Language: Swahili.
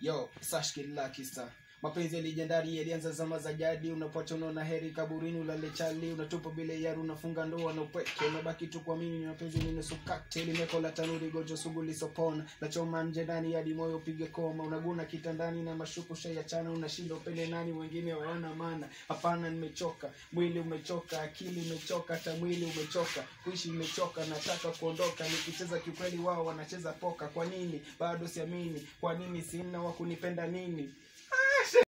Yo, Sashki Lucky Star. Mapenzi ya legendari yalianza zama za jadi, unapocha unaona heri kaburini, ulale chali, unatupa bila yari, unafunga ndoa na upweke, unabaki tu kwa mimi, mapenzi ni nusu cocktail, limekola tanuri, gojo sugu lisopona, na choma nje ndani hadi moyo upige koma, unaguna kitandani na mashuku shayachana, unashinda upende nani, wengine hawana maana. Hapana, nimechoka, mwili umechoka, akili imechoka, hata mwili umechoka, kuishi imechoka, nataka kuondoka, nikicheza kikweli, wao wanacheza poka. Kwa nini bado siamini? Kwa nini sina wa kunipenda nini?